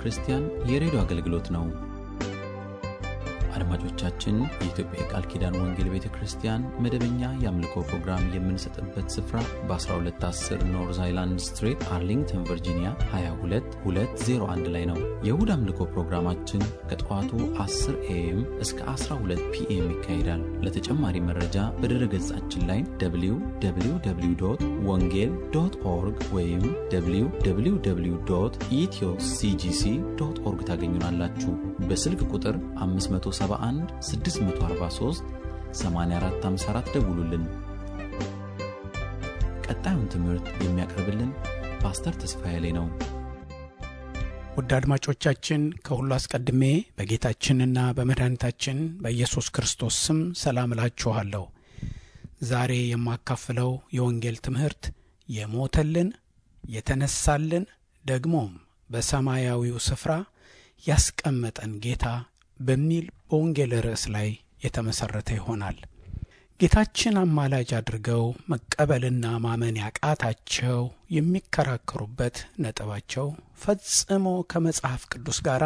ክርስቲያን የሬዲዮ አገልግሎት ነው። አድማጮቻችን፣ የኢትዮጵያ የቃል ኪዳን ወንጌል ቤተ ክርስቲያን መደበኛ የአምልኮ ፕሮግራም የምንሰጥበት ስፍራ በ1210 ኖርዝ አይላንድ ስትሬት አርሊንግተን ቨርጂኒያ 22201 ላይ ነው። የእሁድ አምልኮ ፕሮግራማችን ከጠዋቱ 10 ኤኤም እስከ 12 ፒኤም ይካሄዳል። ለተጨማሪ መረጃ በድረ ገጻችን ላይ www ወንጌል ዶት ኦርግ ወይም www ኢትዮ ሲጂሲ ዶት ኦርግ ታገኙናላችሁ። በስልክ ቁጥር 571 643 8454 ደውሉልን። ቀጣዩን ትምህርት የሚያቀርብልን ፓስተር ተስፋዬ ላይ ነው። ውድ አድማጮቻችን ከሁሉ አስቀድሜ በጌታችንና በመድኃኒታችን በኢየሱስ ክርስቶስ ስም ሰላም እላችኋለሁ። ዛሬ የማካፍለው የወንጌል ትምህርት የሞተልን የተነሳልን ደግሞም በሰማያዊው ስፍራ ያስቀመጠን ጌታ በሚል በወንጌል ርዕስ ላይ የተመሠረተ ይሆናል። ጌታችን አማላጅ አድርገው መቀበልና ማመን ያቃታቸው የሚከራከሩበት ነጥባቸው ፈጽሞ ከመጽሐፍ ቅዱስ ጋር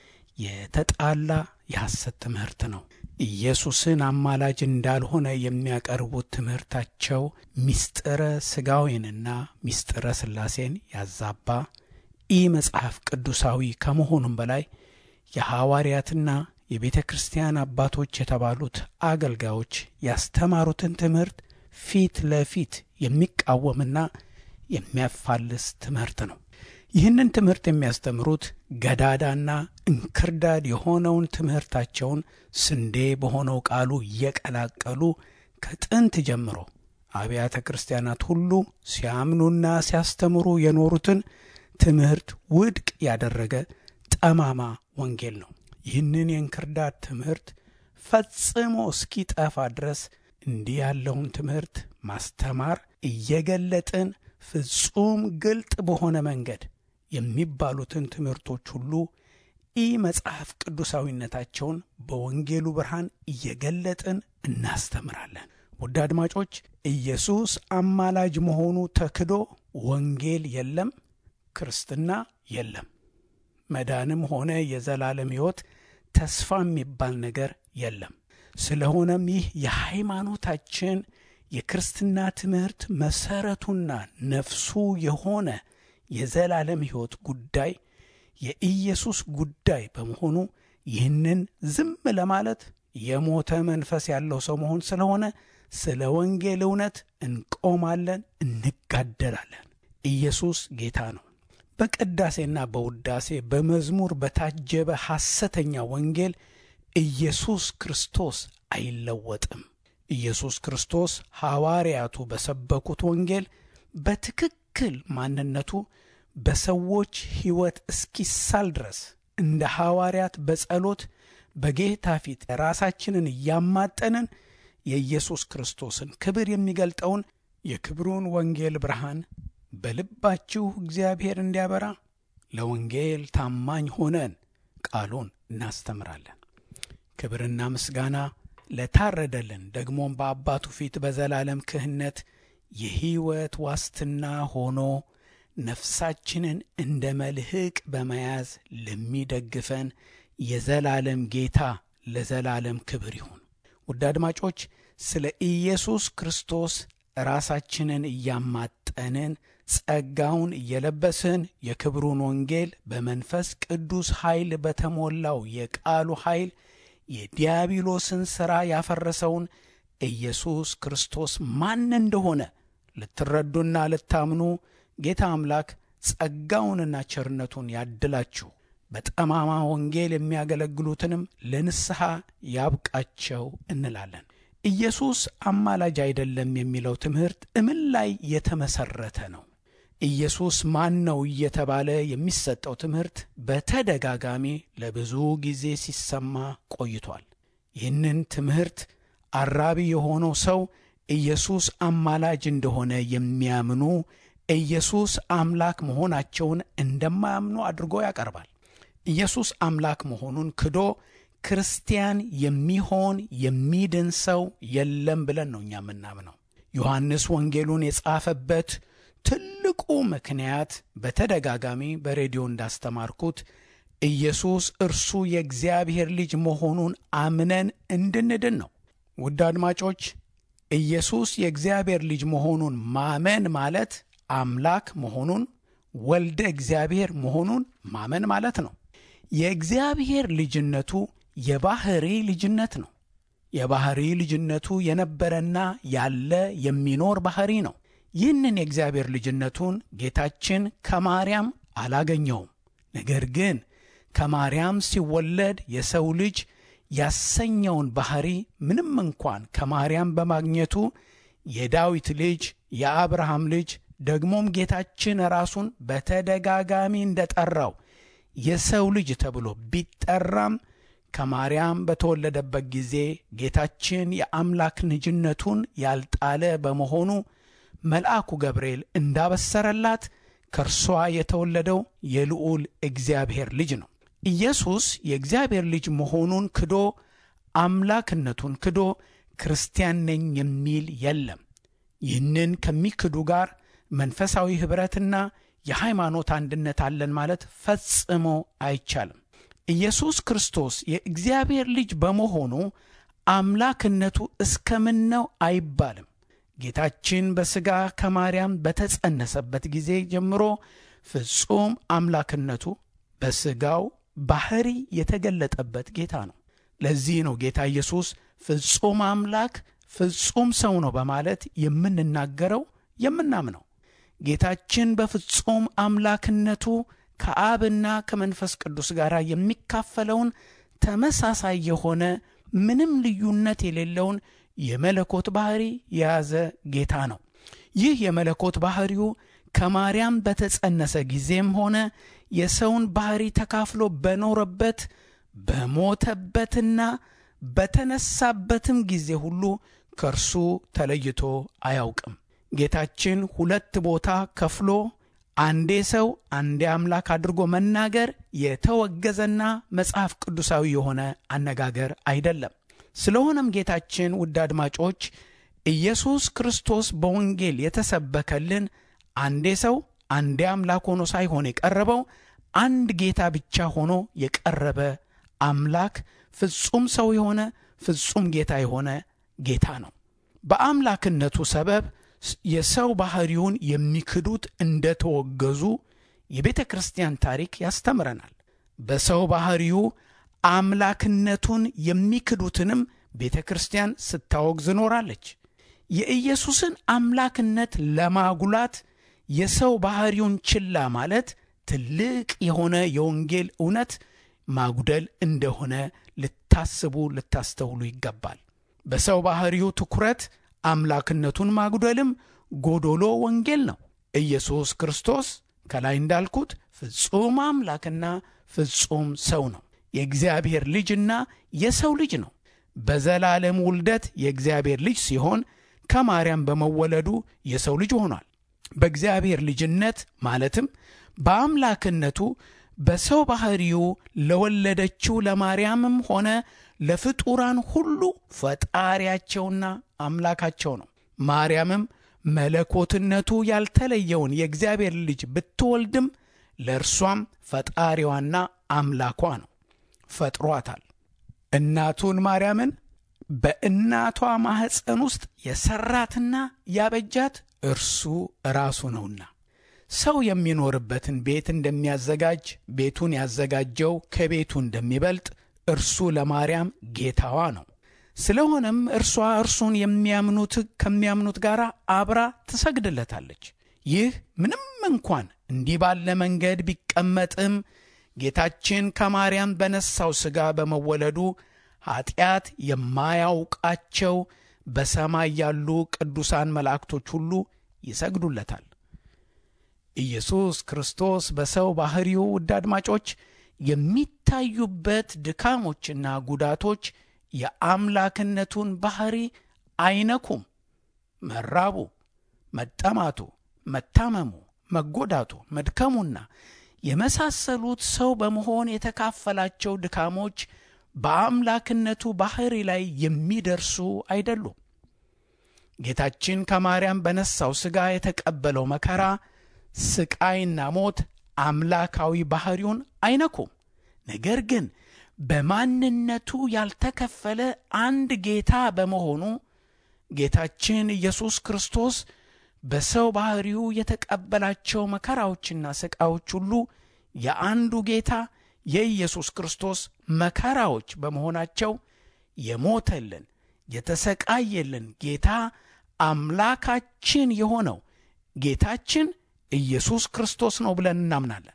የተጣላ የሐሰት ትምህርት ነው። ኢየሱስን አማላጅ እንዳልሆነ የሚያቀርቡት ትምህርታቸው ሚስጥረ ሥጋዌንና ሚስጥረ ሥላሴን ያዛባ ኢ መጽሐፍ ቅዱሳዊ ከመሆኑም በላይ የሐዋርያትና የቤተ ክርስቲያን አባቶች የተባሉት አገልጋዮች ያስተማሩትን ትምህርት ፊት ለፊት የሚቃወምና የሚያፋልስ ትምህርት ነው። ይህንን ትምህርት የሚያስተምሩት ገዳዳና እንክርዳድ የሆነውን ትምህርታቸውን ስንዴ በሆነው ቃሉ እየቀላቀሉ ከጥንት ጀምሮ አብያተ ክርስቲያናት ሁሉ ሲያምኑና ሲያስተምሩ የኖሩትን ትምህርት ውድቅ ያደረገ ጠማማ ወንጌል ነው። ይህንን የእንክርዳድ ትምህርት ፈጽሞ እስኪጠፋ ድረስ እንዲህ ያለውን ትምህርት ማስተማር እየገለጥን ፍጹም ግልጥ በሆነ መንገድ የሚባሉትን ትምህርቶች ሁሉ ኢ መጽሐፍ ቅዱሳዊነታቸውን በወንጌሉ ብርሃን እየገለጥን እናስተምራለን። ውድ አድማጮች፣ ኢየሱስ አማላጅ መሆኑ ተክዶ ወንጌል የለም፣ ክርስትና የለም። መዳንም ሆነ የዘላለም ሕይወት ተስፋ የሚባል ነገር የለም። ስለሆነም ይህ የሃይማኖታችን የክርስትና ትምህርት መሰረቱና ነፍሱ የሆነ የዘላለም ሕይወት ጉዳይ የኢየሱስ ጉዳይ በመሆኑ ይህንን ዝም ለማለት የሞተ መንፈስ ያለው ሰው መሆን ስለሆነ ስለ ወንጌል እውነት እንቆማለን፣ እንጋደላለን። ኢየሱስ ጌታ ነው። በቅዳሴና በውዳሴ በመዝሙር በታጀበ ሐሰተኛ ወንጌል ኢየሱስ ክርስቶስ አይለወጥም። ኢየሱስ ክርስቶስ ሐዋርያቱ በሰበኩት ወንጌል በትክክል ማንነቱ በሰዎች ሕይወት እስኪሳል ድረስ እንደ ሐዋርያት በጸሎት በጌታ ፊት ራሳችንን እያማጠንን የኢየሱስ ክርስቶስን ክብር የሚገልጠውን የክብሩን ወንጌል ብርሃን በልባችሁ እግዚአብሔር እንዲያበራ ለወንጌል ታማኝ ሆነን ቃሉን እናስተምራለን። ክብርና ምስጋና ለታረደልን ደግሞም በአባቱ ፊት በዘላለም ክህነት የሕይወት ዋስትና ሆኖ ነፍሳችንን እንደ መልህቅ በመያዝ ለሚደግፈን የዘላለም ጌታ ለዘላለም ክብር ይሁን። ውድ አድማጮች ስለ ኢየሱስ ክርስቶስ ራሳችንን እያማጠንን ጸጋውን እየለበስን የክብሩን ወንጌል በመንፈስ ቅዱስ ኃይል በተሞላው የቃሉ ኃይል የዲያብሎስን ሥራ ያፈረሰውን ኢየሱስ ክርስቶስ ማን እንደሆነ ልትረዱና ልታምኑ ጌታ አምላክ ጸጋውንና ቸርነቱን ያድላችሁ፣ በጠማማ ወንጌል የሚያገለግሉትንም ለንስሐ ያብቃቸው እንላለን። ኢየሱስ አማላጅ አይደለም የሚለው ትምህርት እምን ላይ የተመሰረተ ነው? ኢየሱስ ማን ነው እየተባለ የሚሰጠው ትምህርት በተደጋጋሚ ለብዙ ጊዜ ሲሰማ ቆይቷል። ይህንን ትምህርት አራቢ የሆነው ሰው ኢየሱስ አማላጅ እንደሆነ የሚያምኑ ኢየሱስ አምላክ መሆናቸውን እንደማያምኑ አድርጎ ያቀርባል። ኢየሱስ አምላክ መሆኑን ክዶ ክርስቲያን የሚሆን የሚድን ሰው የለም ብለን ነው እኛ የምናምነው። ዮሐንስ ወንጌሉን የጻፈበት ትልቁ ምክንያት በተደጋጋሚ በሬዲዮ እንዳስተማርኩት ኢየሱስ እርሱ የእግዚአብሔር ልጅ መሆኑን አምነን እንድንድን ነው። ውድ አድማጮች ኢየሱስ የእግዚአብሔር ልጅ መሆኑን ማመን ማለት አምላክ መሆኑን ወልደ እግዚአብሔር መሆኑን ማመን ማለት ነው። የእግዚአብሔር ልጅነቱ የባህሪ ልጅነት ነው። የባህሪ ልጅነቱ የነበረና ያለ የሚኖር ባህሪ ነው። ይህንን የእግዚአብሔር ልጅነቱን ጌታችን ከማርያም አላገኘውም። ነገር ግን ከማርያም ሲወለድ የሰው ልጅ ያሰኘውን ባህሪ ምንም እንኳን ከማርያም በማግኘቱ የዳዊት ልጅ የአብርሃም ልጅ ደግሞም ጌታችን ራሱን በተደጋጋሚ እንደጠራው የሰው ልጅ ተብሎ ቢጠራም ከማርያም በተወለደበት ጊዜ ጌታችን የአምላክ ልጅነቱን ያልጣለ በመሆኑ መልአኩ ገብርኤል እንዳበሰረላት ከእርሷ የተወለደው የልዑል እግዚአብሔር ልጅ ነው። ኢየሱስ የእግዚአብሔር ልጅ መሆኑን ክዶ አምላክነቱን ክዶ ክርስቲያን ነኝ የሚል የለም። ይህንን ከሚክዱ ጋር መንፈሳዊ ኅብረትና የሃይማኖት አንድነት አለን ማለት ፈጽሞ አይቻልም። ኢየሱስ ክርስቶስ የእግዚአብሔር ልጅ በመሆኑ አምላክነቱ እስከምን ነው አይባልም። ጌታችን በሥጋ ከማርያም በተጸነሰበት ጊዜ ጀምሮ ፍጹም አምላክነቱ በሥጋው ባሕሪ የተገለጠበት ጌታ ነው። ለዚህ ነው ጌታ ኢየሱስ ፍጹም አምላክ ፍጹም ሰው ነው በማለት የምንናገረው የምናምነው። ጌታችን በፍጹም አምላክነቱ ከአብና ከመንፈስ ቅዱስ ጋር የሚካፈለውን ተመሳሳይ የሆነ ምንም ልዩነት የሌለውን የመለኮት ባሕሪ የያዘ ጌታ ነው። ይህ የመለኮት ባሕሪው ከማርያም በተጸነሰ ጊዜም ሆነ የሰውን ባሕሪ ተካፍሎ በኖረበት በሞተበትና በተነሳበትም ጊዜ ሁሉ ከእርሱ ተለይቶ አያውቅም። ጌታችን ሁለት ቦታ ከፍሎ አንዴ ሰው አንዴ አምላክ አድርጎ መናገር የተወገዘና መጽሐፍ ቅዱሳዊ የሆነ አነጋገር አይደለም። ስለሆነም ጌታችን ውድ አድማጮች ኢየሱስ ክርስቶስ በወንጌል የተሰበከልን አንዴ ሰው አንዴ አምላክ ሆኖ ሳይሆን የቀረበው አንድ ጌታ ብቻ ሆኖ የቀረበ አምላክ ፍጹም ሰው የሆነ ፍጹም ጌታ የሆነ ጌታ ነው። በአምላክነቱ ሰበብ የሰው ባሕሪውን የሚክዱት እንደተወገዙ የቤተ ክርስቲያን ታሪክ ያስተምረናል። በሰው ባሕሪው አምላክነቱን የሚክዱትንም ቤተ ክርስቲያን ስታወግዝ ኖራለች። የኢየሱስን አምላክነት ለማጉላት የሰው ባሕሪውን ችላ ማለት ትልቅ የሆነ የወንጌል እውነት ማጉደል እንደሆነ ልታስቡ ልታስተውሉ ይገባል። በሰው ባሕሪው ትኩረት አምላክነቱን ማጉደልም ጎዶሎ ወንጌል ነው። ኢየሱስ ክርስቶስ ከላይ እንዳልኩት ፍጹም አምላክና ፍጹም ሰው ነው። የእግዚአብሔር ልጅና የሰው ልጅ ነው። በዘላለም ውልደት የእግዚአብሔር ልጅ ሲሆን ከማርያም በመወለዱ የሰው ልጅ ሆኗል። በእግዚአብሔር ልጅነት ማለትም በአምላክነቱ በሰው ባሕሪው ለወለደችው ለማርያምም ሆነ ለፍጡራን ሁሉ ፈጣሪያቸውና አምላካቸው ነው። ማርያምም መለኮትነቱ ያልተለየውን የእግዚአብሔር ልጅ ብትወልድም ለእርሷም ፈጣሪዋና አምላኳ ነው። ፈጥሯታል። እናቱን ማርያምን በእናቷ ማኅፀን ውስጥ የሠራትና ያበጃት እርሱ ራሱ ነውና ሰው የሚኖርበትን ቤት እንደሚያዘጋጅ ቤቱን ያዘጋጀው ከቤቱ እንደሚበልጥ እርሱ ለማርያም ጌታዋ ነው። ስለሆነም እርሷ እርሱን የሚያምኑት ከሚያምኑት ጋር አብራ ትሰግድለታለች። ይህ ምንም እንኳን እንዲህ ባለ መንገድ ቢቀመጥም ጌታችን ከማርያም በነሳው ሥጋ በመወለዱ ኀጢአት የማያውቃቸው በሰማይ ያሉ ቅዱሳን መላእክቶች ሁሉ ይሰግዱለታል። ኢየሱስ ክርስቶስ በሰው ባሕሪው ውድ አድማጮች የሚታዩበት ድካሞችና ጉዳቶች የአምላክነቱን ባሕሪ አይነኩም። መራቡ፣ መጠማቱ፣ መታመሙ፣ መጎዳቱ፣ መድከሙና የመሳሰሉት ሰው በመሆን የተካፈላቸው ድካሞች በአምላክነቱ ባሕሪ ላይ የሚደርሱ አይደሉም። ጌታችን ከማርያም በነሳው ሥጋ የተቀበለው መከራ፣ ስቃይና ሞት አምላካዊ ባሕሪውን አይነኩም። ነገር ግን በማንነቱ ያልተከፈለ አንድ ጌታ በመሆኑ ጌታችን ኢየሱስ ክርስቶስ በሰው ባሕሪው የተቀበላቸው መከራዎችና ሥቃዮች ሁሉ የአንዱ ጌታ የኢየሱስ ክርስቶስ መከራዎች በመሆናቸው የሞተልን የተሰቃየልን ጌታ አምላካችን የሆነው ጌታችን ኢየሱስ ክርስቶስ ነው ብለን እናምናለን።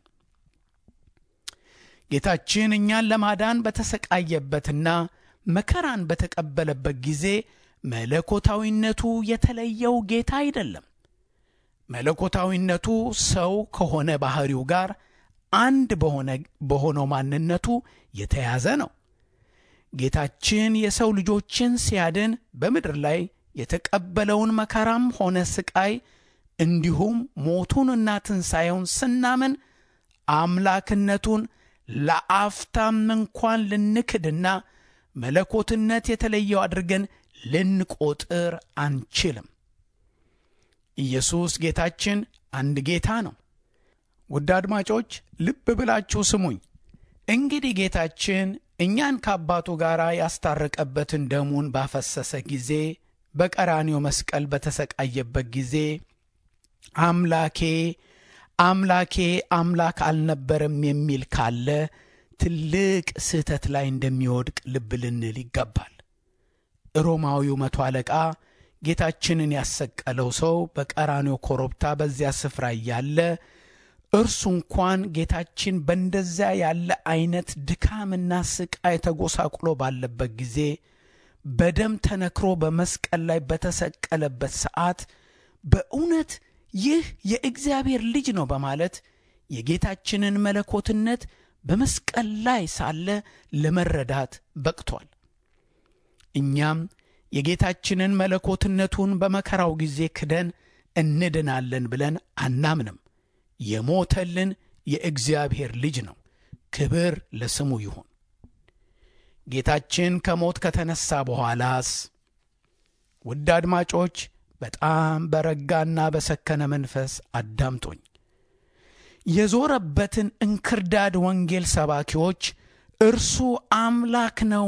ጌታችን እኛን ለማዳን በተሰቃየበትና መከራን በተቀበለበት ጊዜ መለኮታዊነቱ የተለየው ጌታ አይደለም። መለኮታዊነቱ ሰው ከሆነ ባሕሪው ጋር አንድ በሆነው ማንነቱ የተያዘ ነው። ጌታችን የሰው ልጆችን ሲያድን በምድር ላይ የተቀበለውን መከራም ሆነ ስቃይ እንዲሁም ሞቱንና ትንሣኤውን ስናምን አምላክነቱን ለአፍታም እንኳን ልንክድና መለኮትነት የተለየው አድርገን ልንቆጥር አንችልም። ኢየሱስ ጌታችን አንድ ጌታ ነው። ውድ አድማጮች ልብ ብላችሁ ስሙኝ። እንግዲህ ጌታችን እኛን ከአባቱ ጋር ያስታረቀበትን ደሙን ባፈሰሰ ጊዜ በቀራኒዮ መስቀል በተሰቃየበት ጊዜ አምላኬ አምላኬ አምላክ አልነበረም የሚል ካለ ትልቅ ስህተት ላይ እንደሚወድቅ ልብ ልንል ይገባል። ሮማዊው መቶ አለቃ ጌታችንን ያሰቀለው ሰው በቀራኒዮ ኮረብታ በዚያ ስፍራ እያለ እርሱ እንኳን ጌታችን በእንደዚያ ያለ አይነት ድካምና ስቃይ ተጎሳቁሎ ባለበት ጊዜ በደም ተነክሮ በመስቀል ላይ በተሰቀለበት ሰዓት በእውነት ይህ የእግዚአብሔር ልጅ ነው በማለት የጌታችንን መለኮትነት በመስቀል ላይ ሳለ ለመረዳት በቅቷል። እኛም የጌታችንን መለኮትነቱን በመከራው ጊዜ ክደን እንድናለን ብለን አናምንም። የሞተልን የእግዚአብሔር ልጅ ነው። ክብር ለስሙ ይሁን። ጌታችን ከሞት ከተነሳ በኋላስ ውድ አድማጮች በጣም በረጋና በሰከነ መንፈስ አዳምጦኝ የዞረበትን እንክርዳድ ወንጌል ሰባኪዎች እርሱ አምላክ ነው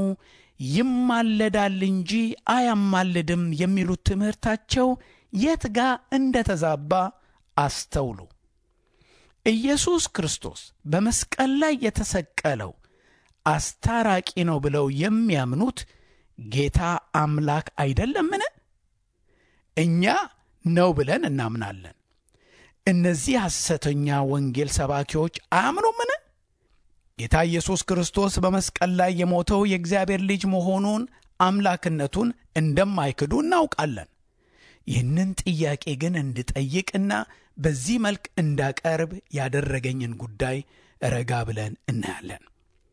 ይማለዳል እንጂ አያማልድም የሚሉት ትምህርታቸው የት ጋ እንደ ተዛባ አስተውሉ። ኢየሱስ ክርስቶስ በመስቀል ላይ የተሰቀለው አስታራቂ ነው ብለው የሚያምኑት ጌታ አምላክ አይደለምን? እኛ ነው ብለን እናምናለን። እነዚህ ሐሰተኛ ወንጌል ሰባኪዎች አያምኑምን? ጌታ ኢየሱስ ክርስቶስ በመስቀል ላይ የሞተው የእግዚአብሔር ልጅ መሆኑን አምላክነቱን እንደማይክዱ እናውቃለን። ይህንን ጥያቄ ግን እንድጠይቅና በዚህ መልክ እንዳቀርብ ያደረገኝን ጉዳይ ረጋ ብለን እናያለን።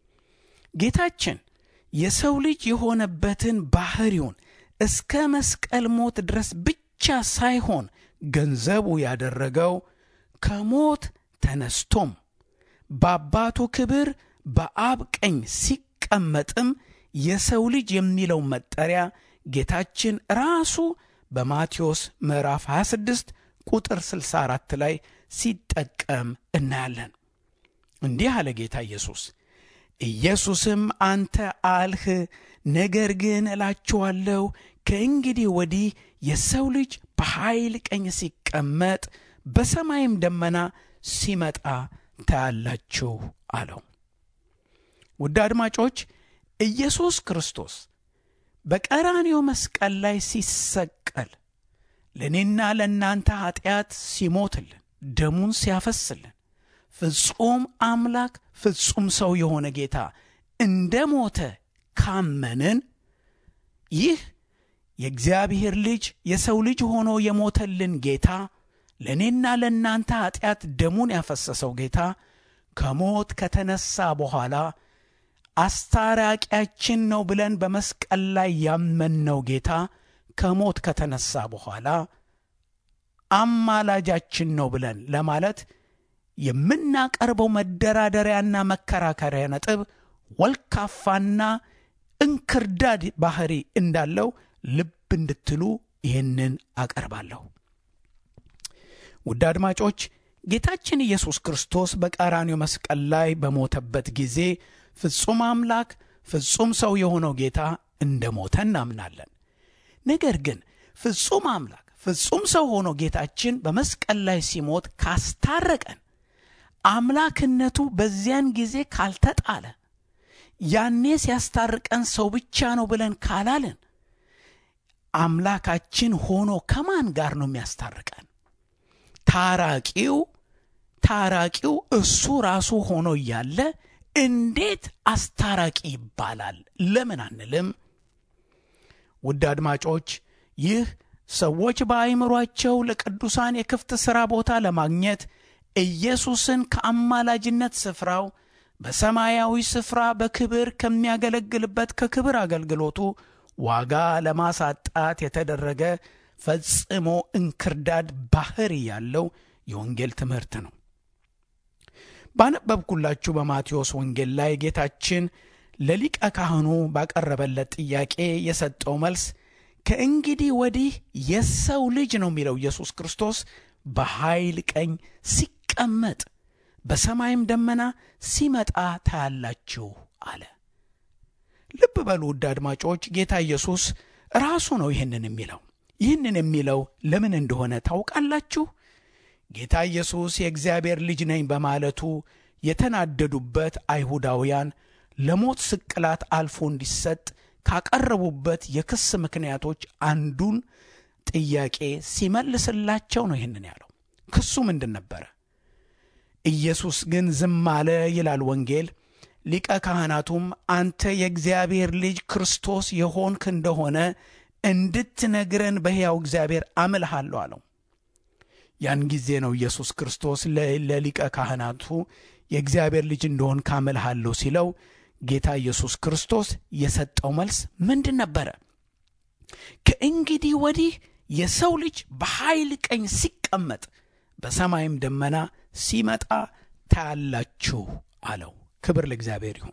ጌታችን የሰው ልጅ የሆነበትን ባሕሪውን እስከ መስቀል ሞት ድረስ ብቻ ሳይሆን ገንዘቡ ያደረገው ከሞት ተነስቶም በአባቱ ክብር በአብ ቀኝ ሲቀመጥም የሰው ልጅ የሚለው መጠሪያ ጌታችን ራሱ በማቴዎስ ምዕራፍ 26 ቁጥር 64 ላይ ሲጠቀም እናያለን። እንዲህ አለ ጌታ ኢየሱስ። ኢየሱስም አንተ አልህ፣ ነገር ግን እላችኋለሁ ከእንግዲህ ወዲህ የሰው ልጅ በኃይል ቀኝ ሲቀመጥ በሰማይም ደመና ሲመጣ ታያላችሁ አለው። ውድ አድማጮች ኢየሱስ ክርስቶስ በቀራንዮ መስቀል ላይ ሲሰቀል ለእኔና ለእናንተ ኀጢአት ሲሞትልን ደሙን ሲያፈስልን ፍጹም አምላክ ፍጹም ሰው የሆነ ጌታ እንደ ሞተ ካመንን ይህ የእግዚአብሔር ልጅ የሰው ልጅ ሆኖ የሞተልን ጌታ ለእኔና ለእናንተ ኀጢአት ደሙን ያፈሰሰው ጌታ ከሞት ከተነሳ በኋላ አስታራቂያችን ነው ብለን በመስቀል ላይ ያመንነው ጌታ ከሞት ከተነሳ በኋላ አማላጃችን ነው ብለን ለማለት የምናቀርበው መደራደሪያና መከራከሪያ ነጥብ ወልካፋና እንክርዳድ ባህሪ እንዳለው ልብ እንድትሉ ይህንን አቀርባለሁ። ውድ አድማጮች ጌታችን ኢየሱስ ክርስቶስ በቀራንዮ መስቀል ላይ በሞተበት ጊዜ ፍጹም አምላክ ፍጹም ሰው የሆነው ጌታ እንደ ሞተ እናምናለን። ነገር ግን ፍጹም አምላክ ፍጹም ሰው ሆኖ ጌታችን በመስቀል ላይ ሲሞት ካስታረቀን አምላክነቱ በዚያን ጊዜ ካልተጣለ ያኔ ሲያስታርቀን ሰው ብቻ ነው ብለን ካላልን አምላካችን ሆኖ ከማን ጋር ነው የሚያስታርቀን? ታራቂው ታራቂው እሱ ራሱ ሆኖ እያለ እንዴት አስታራቂ ይባላል? ለምን አንልም? ውድ አድማጮች ይህ ሰዎች በአእምሯቸው ለቅዱሳን የክፍት ሥራ ቦታ ለማግኘት ኢየሱስን ከአማላጅነት ስፍራው በሰማያዊ ስፍራ በክብር ከሚያገለግልበት ከክብር አገልግሎቱ ዋጋ ለማሳጣት የተደረገ ፈጽሞ እንክርዳድ ባህሪ ያለው የወንጌል ትምህርት ነው። ባነበብኩላችሁ በማቴዎስ ወንጌል ላይ ጌታችን ለሊቀ ካህኑ ባቀረበለት ጥያቄ የሰጠው መልስ ከእንግዲህ ወዲህ የሰው ልጅ ነው የሚለው ኢየሱስ ክርስቶስ በኃይል ቀኝ ሲቀመጥ በሰማይም ደመና ሲመጣ ታያላችሁ አለ። ልብ በሉ ውድ አድማጮች፣ ጌታ ኢየሱስ ራሱ ነው ይህንን የሚለው። ይህንን የሚለው ለምን እንደሆነ ታውቃላችሁ? ጌታ ኢየሱስ የእግዚአብሔር ልጅ ነኝ በማለቱ የተናደዱበት አይሁዳውያን ለሞት ስቅላት አልፎ እንዲሰጥ ካቀረቡበት የክስ ምክንያቶች አንዱን ጥያቄ ሲመልስላቸው ነው ይህንን ያለው። ክሱ ምንድን ነበረ? ኢየሱስ ግን ዝም አለ ይላል ወንጌል። ሊቀ ካህናቱም አንተ የእግዚአብሔር ልጅ ክርስቶስ የሆንክ እንደሆነ እንድትነግረን በሕያው እግዚአብሔር አምልሃለሁ አለው። ያን ጊዜ ነው ኢየሱስ ክርስቶስ ለሊቀ ካህናቱ የእግዚአብሔር ልጅ እንደሆን ካምልሃለሁ ሲለው ጌታ ኢየሱስ ክርስቶስ የሰጠው መልስ ምንድን ነበረ? ከእንግዲህ ወዲህ የሰው ልጅ በኃይል ቀኝ ሲቀመጥ በሰማይም ደመና ሲመጣ ታያላችሁ አለው። ክብር ለእግዚአብሔር ይሁን።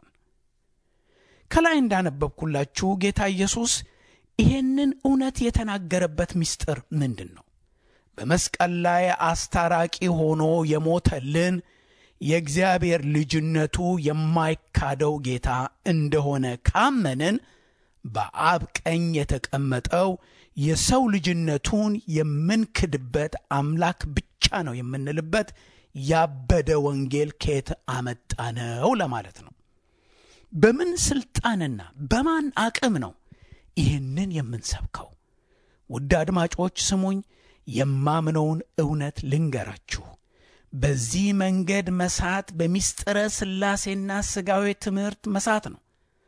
ከላይ እንዳነበብኩላችሁ ጌታ ኢየሱስ ይሄንን እውነት የተናገረበት ምስጢር ምንድን ነው? በመስቀል ላይ አስታራቂ ሆኖ የሞተልን የእግዚአብሔር ልጅነቱ የማይካደው ጌታ እንደሆነ ካመንን በአብ ቀኝ የተቀመጠው የሰው ልጅነቱን የምንክድበት አምላክ ብቻ ነው የምንልበት ያበደ ወንጌል ከየት አመጣ ነው ለማለት ነው። በምን ስልጣንና በማን አቅም ነው ይህንን የምንሰብከው? ውድ አድማጮች ስሙኝ፣ የማምነውን እውነት ልንገራችሁ። በዚህ መንገድ መሳት በሚስጥረ ሥላሴና ሥጋዊ ትምህርት መሳት ነው።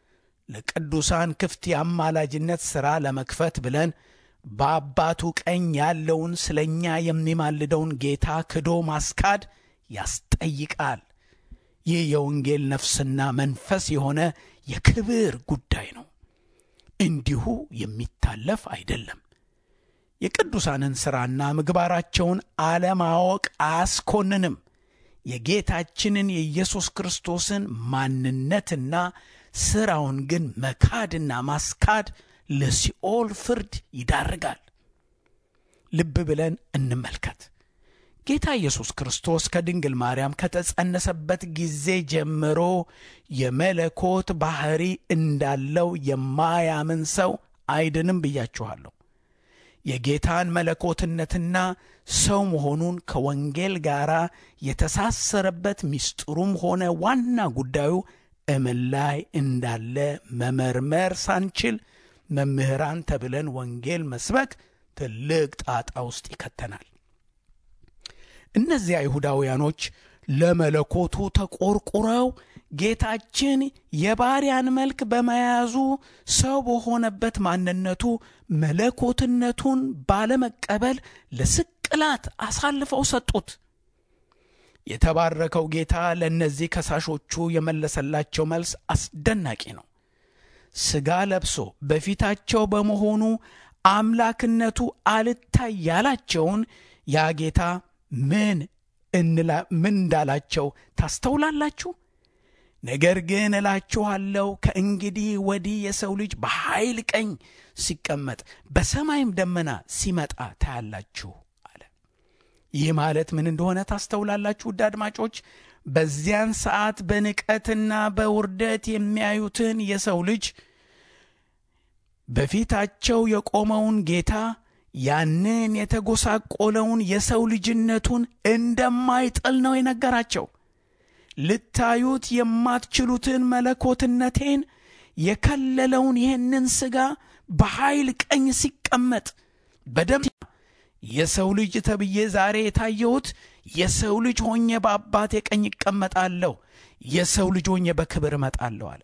ለቅዱሳን ክፍት የአማላጅነት ሥራ ለመክፈት ብለን በአባቱ ቀኝ ያለውን ስለ እኛ የሚማልደውን ጌታ ክዶ ማስካድ ያስጠይቃል። ይህ የወንጌል ነፍስና መንፈስ የሆነ የክብር ጉዳይ ነው። እንዲሁ የሚታለፍ አይደለም። የቅዱሳንን ሥራና ምግባራቸውን አለማወቅ አያስኮንንም። የጌታችንን የኢየሱስ ክርስቶስን ማንነትና ሥራውን ግን መካድና ማስካድ ለሲኦል ፍርድ ይዳርጋል። ልብ ብለን እንመልከት። ጌታ ኢየሱስ ክርስቶስ ከድንግል ማርያም ከተጸነሰበት ጊዜ ጀምሮ የመለኮት ባሕሪ እንዳለው የማያምን ሰው አይድንም ብያችኋለሁ። የጌታን መለኮትነትና ሰው መሆኑን ከወንጌል ጋር የተሳሰረበት ምስጢሩም ሆነ ዋና ጉዳዩ እምን ላይ እንዳለ መመርመር ሳንችል መምህራን ተብለን ወንጌል መስበክ ትልቅ ጣጣ ውስጥ ይከተናል። እነዚህ አይሁዳውያኖች ለመለኮቱ ተቆርቁረው ጌታችን የባሪያን መልክ በመያዙ ሰው በሆነበት ማንነቱ መለኮትነቱን ባለመቀበል ለስቅላት አሳልፈው ሰጡት። የተባረከው ጌታ ለእነዚህ ከሳሾቹ የመለሰላቸው መልስ አስደናቂ ነው። ሥጋ ለብሶ በፊታቸው በመሆኑ አምላክነቱ አልታይ ያላቸውን ያ ጌታ ምን ምን እንዳላቸው ታስተውላላችሁ? ነገር ግን እላችኋለሁ ከእንግዲህ ወዲህ የሰው ልጅ በኃይል ቀኝ ሲቀመጥ በሰማይም ደመና ሲመጣ ታያላችሁ አለ። ይህ ማለት ምን እንደሆነ ታስተውላላችሁ? ውድ አድማጮች፣ በዚያን ሰዓት በንቀትና በውርደት የሚያዩትን የሰው ልጅ በፊታቸው የቆመውን ጌታ ያንን የተጎሳቆለውን የሰው ልጅነቱን እንደማይጥል ነው የነገራቸው። ልታዩት የማትችሉትን መለኮትነቴን የከለለውን ይህንን ሥጋ በኃይል ቀኝ ሲቀመጥ በደም የሰው ልጅ ተብዬ ዛሬ የታየሁት የሰው ልጅ ሆኜ በአባቴ ቀኝ እቀመጣለሁ፣ የሰው ልጅ ሆኜ በክብር እመጣለሁ አለ።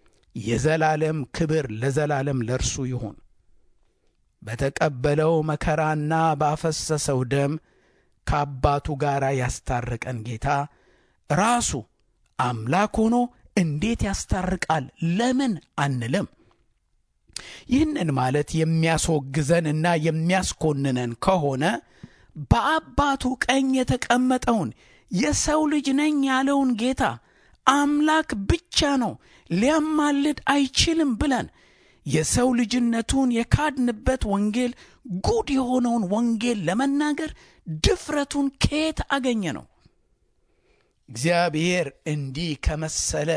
የዘላለም ክብር ለዘላለም ለእርሱ ይሁን። በተቀበለው መከራና ባፈሰሰው ደም ከአባቱ ጋር ያስታረቀን ጌታ ራሱ አምላክ ሆኖ እንዴት ያስታርቃል ለምን አንልም? ይህንን ማለት የሚያስወግዘንና የሚያስኮንነን ከሆነ በአባቱ ቀኝ የተቀመጠውን የሰው ልጅ ነኝ ያለውን ጌታ አምላክ ብቻ ነው ሊያማልድ አይችልም ብለን የሰው ልጅነቱን የካድንበት ወንጌል ጉድ የሆነውን ወንጌል ለመናገር ድፍረቱን ከየት አገኘ ነው? እግዚአብሔር እንዲህ ከመሰለ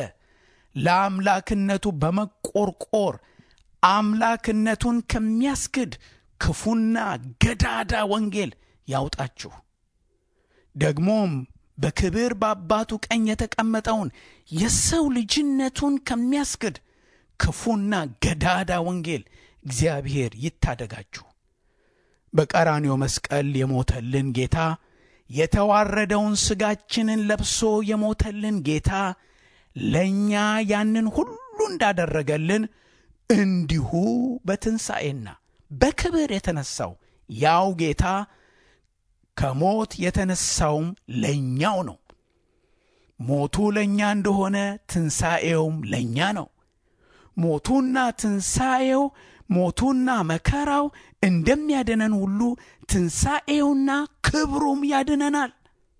ለአምላክነቱ በመቆርቆር አምላክነቱን ከሚያስክድ ክፉና ገዳዳ ወንጌል ያውጣችሁ። ደግሞም በክብር በአባቱ ቀኝ የተቀመጠውን የሰው ልጅነቱን ከሚያስክድ ክፉና ገዳዳ ወንጌል እግዚአብሔር ይታደጋችሁ። በቀራንዮ መስቀል የሞተልን ጌታ የተዋረደውን ሥጋችንን ለብሶ የሞተልን ጌታ ለእኛ ያንን ሁሉ እንዳደረገልን እንዲሁ በትንሣኤና በክብር የተነሳው ያው ጌታ ከሞት የተነሳውም ለእኛው ነው። ሞቱ ለእኛ እንደሆነ ትንሣኤውም ለእኛ ነው። ሞቱና ትንሣኤው ሞቱና መከራው እንደሚያድነን ሁሉ ትንሣኤውና ክብሩም ያድነናል።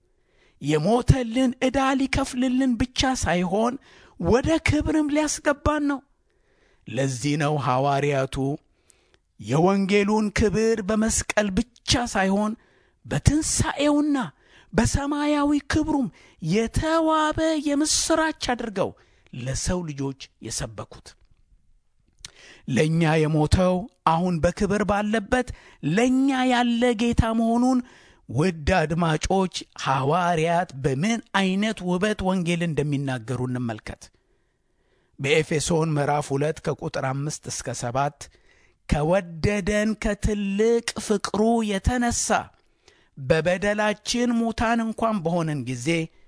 የሞተልን ዕዳ ሊከፍልልን ብቻ ሳይሆን ወደ ክብርም ሊያስገባን ነው። ለዚህ ነው ሐዋርያቱ የወንጌሉን ክብር በመስቀል ብቻ ሳይሆን በትንሣኤውና በሰማያዊ ክብሩም የተዋበ የምሥራች አድርገው ለሰው ልጆች የሰበኩት። ለእኛ የሞተው አሁን በክብር ባለበት ለእኛ ያለ ጌታ መሆኑን ውድ አድማጮች ሐዋርያት በምን ዐይነት ውበት ወንጌል እንደሚናገሩ እንመልከት። በኤፌሶን ምዕራፍ ሁለት ከቁጥር አምስት እስከ ሰባት ከወደደን ከትልቅ ፍቅሩ የተነሳ በበደላችን ሙታን እንኳን በሆንን ጊዜ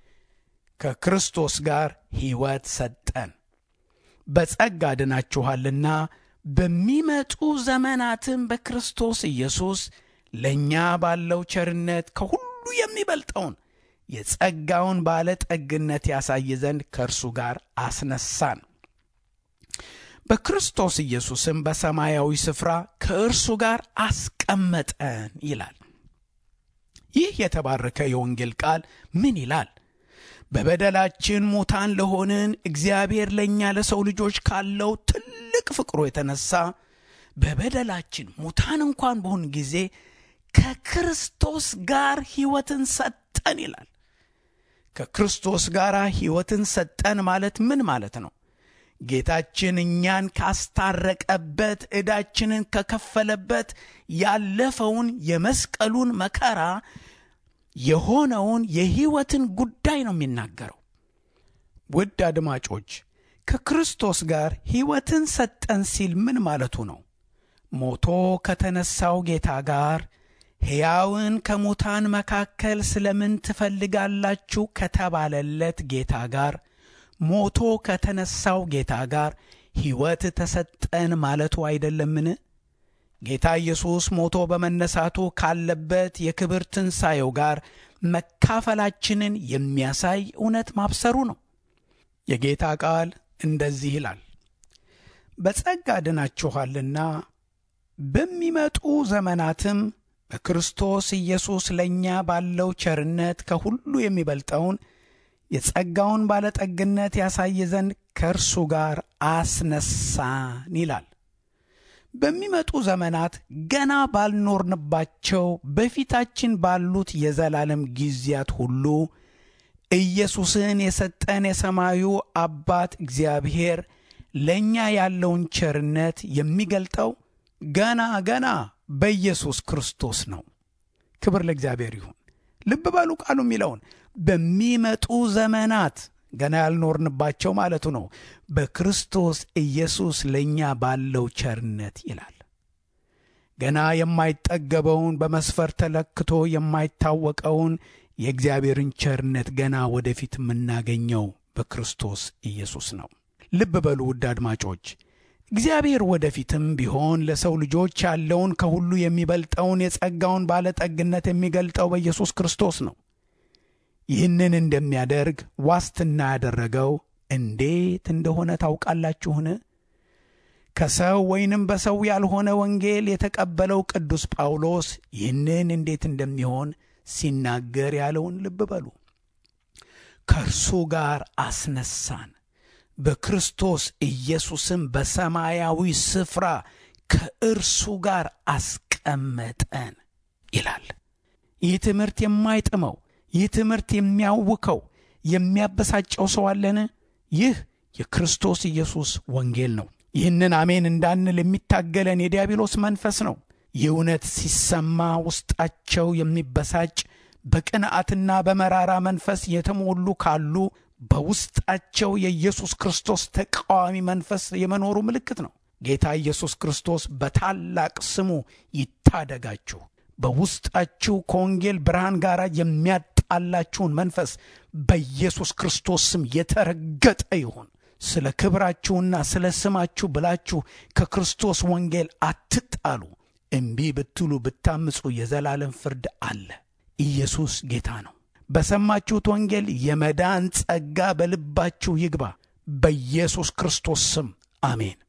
ከክርስቶስ ጋር ሕይወት ሰጠን። በጸጋ ድናችኋልና በሚመጡ ዘመናትም በክርስቶስ ኢየሱስ ለእኛ ባለው ቸርነት ከሁሉ የሚበልጠውን የጸጋውን ባለጠግነት ያሳይ ዘንድ ከእርሱ ጋር አስነሳን። በክርስቶስ ኢየሱስም በሰማያዊ ስፍራ ከእርሱ ጋር አስቀመጠን ይላል። ይህ የተባረከ የወንጌል ቃል ምን ይላል? በበደላችን ሙታን ለሆንን እግዚአብሔር ለእኛ ለሰው ልጆች ካለው ትልቅ ፍቅሩ የተነሳ በበደላችን ሙታን እንኳን በሆን ጊዜ ከክርስቶስ ጋር ሕይወትን ሰጠን ይላል። ከክርስቶስ ጋር ሕይወትን ሰጠን ማለት ምን ማለት ነው? ጌታችን እኛን ካስታረቀበት ዕዳችንን ከከፈለበት ያለፈውን የመስቀሉን መከራ የሆነውን የሕይወትን ጉዳይ ነው የሚናገረው። ውድ አድማጮች ከክርስቶስ ጋር ሕይወትን ሰጠን ሲል ምን ማለቱ ነው? ሞቶ ከተነሳው ጌታ ጋር ሕያውን ከሙታን መካከል ስለምን ትፈልጋላችሁ ከተባለለት ጌታ ጋር ሞቶ ከተነሳው ጌታ ጋር ሕይወት ተሰጠን ማለቱ አይደለምን? ጌታ ኢየሱስ ሞቶ በመነሳቱ ካለበት የክብር ትንሣኤው ጋር መካፈላችንን የሚያሳይ እውነት ማብሰሩ ነው። የጌታ ቃል እንደዚህ ይላል፣ በጸጋ ድናችኋልና በሚመጡ ዘመናትም በክርስቶስ ኢየሱስ ለእኛ ባለው ቸርነት ከሁሉ የሚበልጠውን የጸጋውን ባለጠግነት ያሳይ ዘንድ ከእርሱ ጋር አስነሳን ይላል። በሚመጡ ዘመናት ገና ባልኖርንባቸው በፊታችን ባሉት የዘላለም ጊዜያት ሁሉ ኢየሱስን የሰጠን የሰማዩ አባት እግዚአብሔር ለእኛ ያለውን ቸርነት የሚገልጠው ገና ገና በኢየሱስ ክርስቶስ ነው። ክብር ለእግዚአብሔር ይሁን። ልብ በሉ ቃሉ የሚለውን በሚመጡ ዘመናት ገና ያልኖርንባቸው ማለቱ ነው። በክርስቶስ ኢየሱስ ለእኛ ባለው ቸርነት ይላል። ገና የማይጠገበውን በመስፈር ተለክቶ የማይታወቀውን የእግዚአብሔርን ቸርነት ገና ወደፊት የምናገኘው በክርስቶስ ኢየሱስ ነው። ልብ በሉ ውድ አድማጮች፣ እግዚአብሔር ወደፊትም ቢሆን ለሰው ልጆች ያለውን ከሁሉ የሚበልጠውን የጸጋውን ባለጠግነት የሚገልጠው በኢየሱስ ክርስቶስ ነው። ይህንን እንደሚያደርግ ዋስትና ያደረገው እንዴት እንደሆነ ታውቃላችሁን? ከሰው ወይንም በሰው ያልሆነ ወንጌል የተቀበለው ቅዱስ ጳውሎስ ይህንን እንዴት እንደሚሆን ሲናገር ያለውን ልብ በሉ። ከእርሱ ጋር አስነሳን፣ በክርስቶስ ኢየሱስም በሰማያዊ ስፍራ ከእርሱ ጋር አስቀመጠን ይላል። ይህ ትምህርት የማይጥመው ይህ ትምህርት የሚያውከው የሚያበሳጨው ሰው አለን? ይህ የክርስቶስ ኢየሱስ ወንጌል ነው። ይህንን አሜን እንዳንል የሚታገለን የዲያብሎስ መንፈስ ነው። ይህ እውነት ሲሰማ ውስጣቸው የሚበሳጭ በቅንዓትና በመራራ መንፈስ የተሞሉ ካሉ በውስጣቸው የኢየሱስ ክርስቶስ ተቃዋሚ መንፈስ የመኖሩ ምልክት ነው። ጌታ ኢየሱስ ክርስቶስ በታላቅ ስሙ ይታደጋችሁ። በውስጣችሁ ከወንጌል ብርሃን ጋር የሚያጣላችሁን መንፈስ በኢየሱስ ክርስቶስ ስም የተረገጠ ይሁን። ስለ ክብራችሁና ስለ ስማችሁ ብላችሁ ከክርስቶስ ወንጌል አትጣሉ። እምቢ ብትሉ ብታምፁ የዘላለም ፍርድ አለ። ኢየሱስ ጌታ ነው። በሰማችሁት ወንጌል የመዳን ጸጋ በልባችሁ ይግባ። በኢየሱስ ክርስቶስ ስም አሜን።